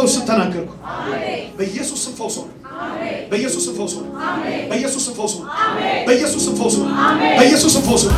ስም ተናገርኩ። በኢየሱስ ስም ፈውስ ሆነ። በኢየሱስ ስም ፈውስ ሆነ። በኢየሱስ ስም ፈውስ ሆነ። በኢየሱስ ስም ፈውስ ሆነ። በኢየሱስ ስም ፈውስ ሆነ።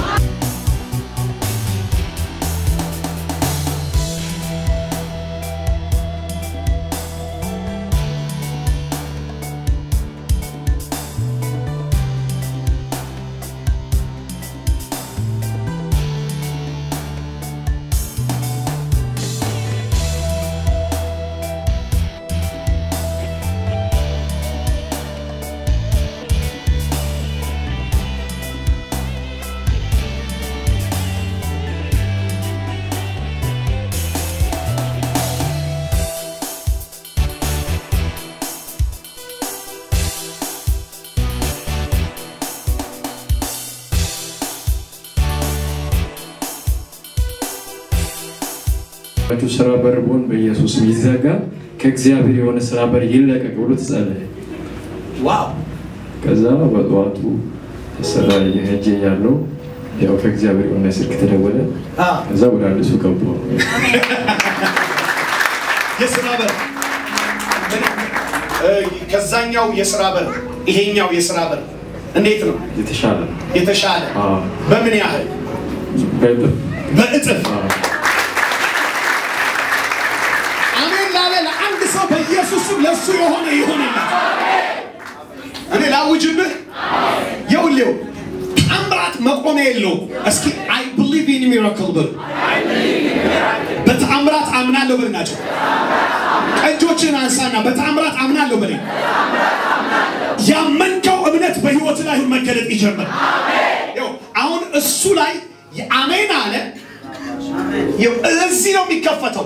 ያላችሁ ስራ በር ቢሆን በኢየሱስ ስም ይዘጋ፣ ከእግዚአብሔር የሆነ ስራ በር ይለቀቅ ብሎ ተጸለየ። ዋው ከዛ በጠዋቱ ስራ ሄጄ ያለው ያው ከእግዚአብሔር የሆነ ስልክ ተደወለ። አ ከዛ ወደ አዲሱ ገቡ። የስራ በር እ፣ ከዛኛው የስራ በር ይሄኛው የስራ በር እንዴት ነው የተሻለ ነው። የተሻለ? አዎ፣ በምን ያህል? በእጥፍ በእጥፍ አዎ። አሜን ላለ ለአንድ ሰው በኢየሱስ ስም ለእሱ የሆነ ይሆንለት። እኔ ላውጅብህ የውሌው ታምራት መቆሚያ የለውም። እስኪ አይ ብሊቭ ኢን ሚራክል በሉ። በተአምራት አምናለሁ በል ናቸው። እጆችን አንሳና በተአምራት አምናለሁ በል። ያመንከው እምነት በህይወት ላይ አሁን መገለጥ ይጀምር። ይኸው አሁን እሱ ላይ አሜን አለ። ይኸው እዚህ ነው የሚከፈተው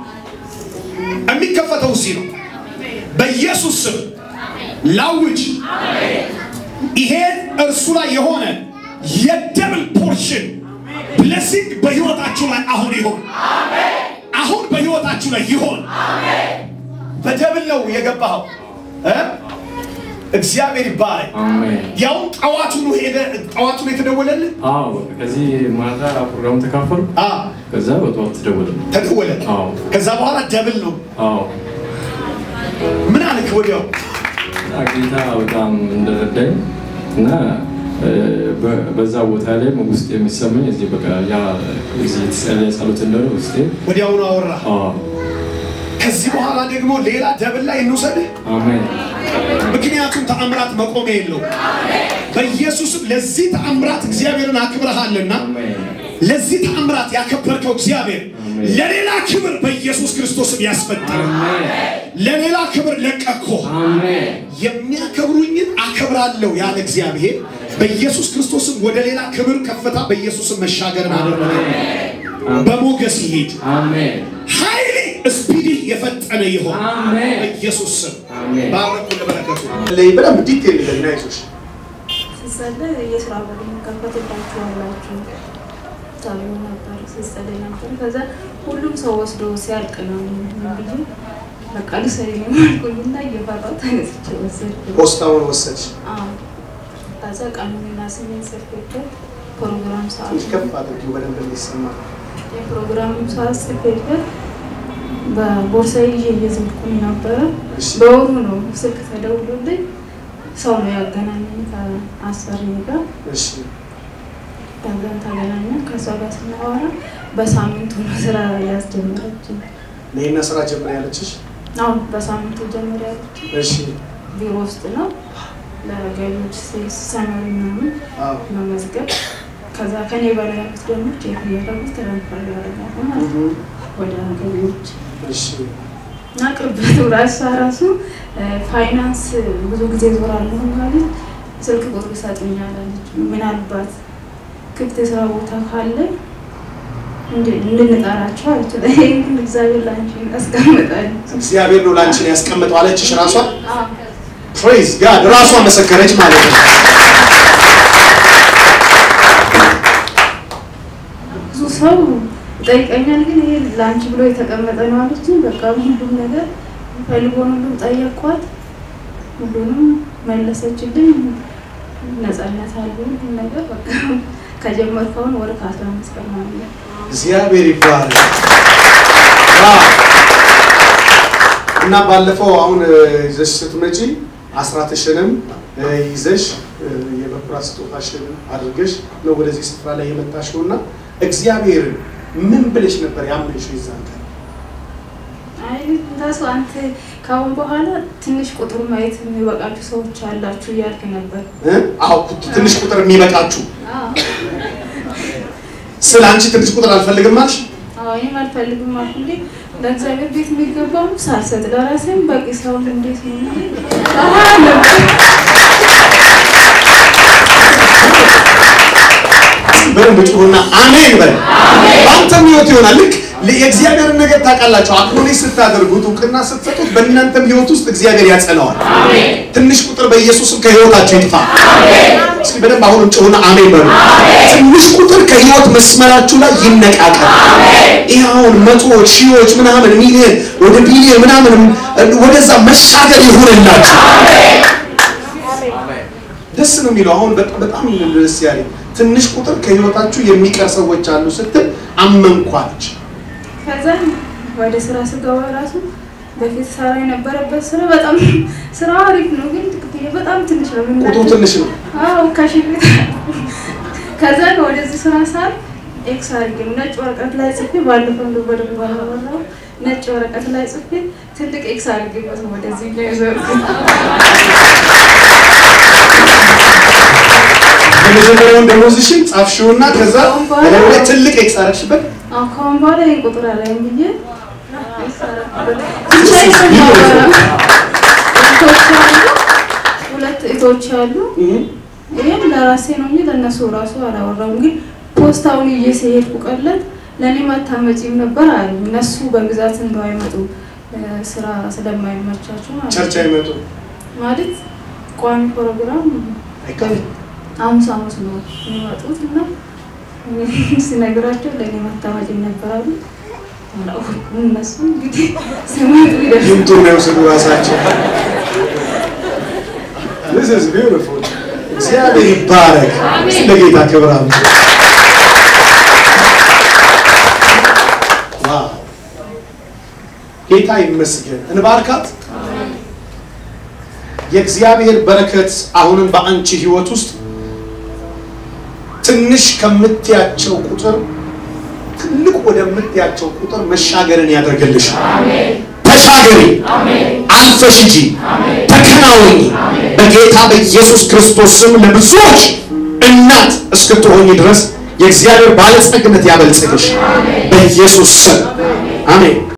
የሚከፈተው እዚህ ነው። በኢየሱስ ስም ላውጅ። ይሄ እርሱ ላይ የሆነ የደብል ፖርሽን ብለሲንግ በህይወታችሁ ላይ አሁን ይሆን። አሁን በህይወታችሁ ላይ ይሆን። በደብል ነው የገባኸው እ? እግዚአብሔር ይባረክ። አሜን። ያው ጠዋቱኑ ሄደ ጠዋቱኑ የተደወለልህ አዎ፣ በቃ ከዚህ ማታ ፕሮግራም ተካፈሉ። አ ከዛ በጠዋት ተደወለ። ተደወለ። አዎ፣ ከዛ በኋላ ደብል ነው። አዎ። ምን አልክ ወዲያው? እና ጌታ በጣም እንደረዳኝ እና እ፣ በ- በዛ ቦታ ላይ ውስጥ የሚሰማኝ እዚህ በቃ ያ እዚህ የተጸለየ ጸሎት እንደሆነ ውስጤ ወዲያውኑ አወራ። አዎ፣ ከዚህ በኋላ ደግሞ ሌላ ደብል ላይ እንውሰድህ። አሜን፣ ምክንያቱም ተአምራት መቆሚያ የለውም። በኢየሱስም ለዚህ ተአምራት እግዚአብሔርን አክብረሃልና አሜን፣ ለዚህ ተአምራት ያከበርከው እግዚአብሔር አሜን። ለሌላ ክብር በኢየሱስ ክርስቶስም ያስፈጠረ አሜን፣ ለሌላ ክብር ለቀኮ አሜን፣ የሚያከብሩኝን አከብራለሁ ያለ እግዚአብሔር በኢየሱስ ክርስቶስም ወደ ሌላ ክብር ከፍታ በኢየሱስም መሻገርን አደረገ። በሞገስ ይሄድ አሜን፣ ኃይሌ ስፒዲ የፈጠነ ይሆን አሜን። በኢየሱስ ስም አሜን። ባረኩ ለበረከቱ ለይ በደንብ ዲቴል ለናይቶች ስጸልይ የስራ በር ከፈትላችኋላችሁ ተብሎ ነበር ስጸልይ ነበር። ከዛ ሁሉም ሰው ወስዶ ሲያልቅ ነው ምን ብዬ በቃ ልሰሪ ነው አልኩኝና እየፈራሁ ተነስቼ ወሰድኩ። ፖስታውን ወሰድሽ አዎ። ከዛ ቀኑንና ስሜን ጽፌበት ፕሮግራም ሰዓት ትንሽ ከፍ አድርጊው በደንብ እንዲሰማ የፕሮግራሙ ሰዓት ጽፌበት በቦርሳ ይዤ እየዞርኩኝ ነበረ። እሺ በወሩ ነው ስልክ ተደውሎልኝ ሰው ነው ያገናኘኝ ከአሰሪ ጋር እሺ ከዛን ተገናኘን። ከሷ ጋር ስናወራ በሳምንቱ ነው ስራ ያስጀመረችኝ። ነይና ስራ ጀምር ያለችሽ አሁን በሳምንቱ ጀምር ያለችኝ እሺ ቢሮ ውስጥ ነው ለገቢዎች ሴልስ ሰመሪ ምናምን አዎ መመዝገብ። ከዛ ከኔ በላይ ያሉት ደግሞ ቼክ እያደረጉ ትራንስፈር ያደርጋሉ ማለት ነው እህ ወደ ገቢዎች እሺ እና ቅርበቱ ራሷ ራሱ እ፣ ፋይናንስ ብዙ ጊዜ ዞራለሁ ማለት ስልክ ቁጥር ይሰጡኛለች። ምናልባት ክፍት የስራ ቦታ ካለ እንድ- እንድንጠራቸው አለች። ይሄን ግን እግዚአብሔር ላንቺ ያስቀምጣለች። እግዚአብሔር ነው ላንቺን ያስቀምጠው አለችሽ ራሷ አዎ። ፕሬዝ ጋድ ራሷ መሰከረች ማለት ነው ብዙ ሰው ይጠይቀኛል፣ ግን ይሄ ለአንቺ ብሎ የተቀመጠ ነው አለች። በቃ ሁሉም ነገር ፈልጎን ሁሉም ጠየኳት፣ ሁሉንም መለሰችልኝ። ነፃነት አለ ሁሉም ነገር በቃ ከጀመርከውን ወደ ከአስራ አምስት ቀን ማለት ነው። እግዚአብሔር ይባረክ ዋው እና ባለፈው አሁን እ፣ ይዘሽ ስትመጪ አስራትሽንም እ፣ ይዘሽ እ፣ የበኩራት ስጦታሽን አድርገሽ ነው ወደዚህ ስፍራ ላይ የመጣሽው እና እግዚአብሔርን ምን ብለሽ ነበር ያመንሽው የዛን ቀን? አይ ራሱ አንተ ካሁን በኋላ ትንሽ ቁጥሩ ማየት የሚበቃችሁ ሰዎች አላችሁ እያልክ ነበር። እ? አዎ ትንሽ ቁጥር የሚበቃችሁ አዎ ስለ አንቺ ትንሽ ቁጥር አልፈልግም አልሽ። አዎ እኔም አልፈልግም አልኩ እንዴ ለእግዚአብሔር ቤት የሚገባውን ሳልሰጥ ለራሴም በቂ ሰውን እንዴት ነው እንዴ? አዎ ነበር። በደንብ ጩሁና አሜን በል። በአንተም ህይወት ይሆናል። ልክ የእግዚአብሔርን ነገር ታውቃላችሁ። አክኖሌጅ ስታደርጉት እውቅና ስትሰጡት በእናንተም ህይወት ውስጥ እግዚአብሔር ያጸነዋል። ትንሽ ቁጥር በኢየሱስም ከህይወታችሁ ይጥፋ። እስኪ በደንብ አሁንም ጩሁና አሜን በሉ። ትንሽ ቁጥር ከህይወት መስመራችሁ ላይ ይነቃቀል። ይህ አሁን መቶዎች፣ ሺዎች ምናምን ሚሊዮን ወደ ቢሊዮን ምናምን ወደዛ መሻገር ይሁንላችሁ። ደስ ነው የሚለው። አሁን በጣም በጣም ደስ ያለኝ ትንሽ ቁጥር ከህይወታችሁ የሚቀር ሰዎች አሉ ስትል አመንኳለች። ከዛ ወደ ስራ ስገባ ራሱ በፊት ሰራ የነበረበት ስራ በጣም ስራ አሪፍ ነው፣ ግን ክፍያ በጣም ትንሽ ነው። ምን ቁጥሩ ትንሽ ነው። አዎ ከሺ ቤት ከዛ ወደዚህ ስራ ሳል ኤክስ አድርጌ ነው ነጭ ወረቀት ላይ ጽፌ ባለፈው እንደው በደንብ ባላወራው ነጭ ወረቀት ላይ ጽፌ ትልቅ ኤክስ አድርጌበት ነው ወደዚህ ላይ የዞርኩት። የመጀመሪያውን ደሞዝሽን ጻፍሽውና ከዛ በላዩ ላይ ትልቅ ኤክስ አደረግሽበት። አዎ ከአሁን በኋላ ይሄን ቁጥር አላይም ብዬ ኤክስ አደረኩበት። ብቻዬን ነው የማወራው። እህቶች አሉ፣ ሁለት እህቶች አሉ። እህ ይህም ለራሴ ነው እንጂ ለእነሱ ራሱ አላወራም። ግን ፖስታውን ይዤ ሲሄድኩ ቀለት ለእኔ ማታመጪም ነበር አሉ። እነሱ በብዛት እንደው አይመጡ እ፣ ስራ ስለማይመቻቸው ማለት ቸርች ነው። አይመጡ ማለት ቋሚ ፕሮግራም አይቀርም። ሐሙስ ሐሙስ ነው የሚመጡት እና ሲነግራቸው ለእኔ ማታመጪም ነበር አሉ። አላወኩም። እነሱ እንግዲህ ሲመጡ ይደርሳል። ይምጡ ነው የወሰዱ ራሳቸው። This is beautiful. እግዚአብሔር ይባረክ። እስቲ ለጌታ ክብር አምጡ። ዋው ጌታ ይመስገን። እንባርካት። የእግዚአብሔር በረከት አሁንም በአንቺ ህይወት ውስጥ ትንሽ ከምትያቸው ቁጥር ትልቅ ወደምትያቸው ቁጥር መሻገርን ያደርግልሽ። ተሻገሪ፣ አልፈሽ ሂጂ፣ ተከናወኚ። በጌታ በኢየሱስ ክርስቶስ ስም ለብዙዎች እናት እስክትሆኚ ድረስ የእግዚአብሔር ባለጸግነት ያበልጽግሽ በኢየሱስ ስም አሜን።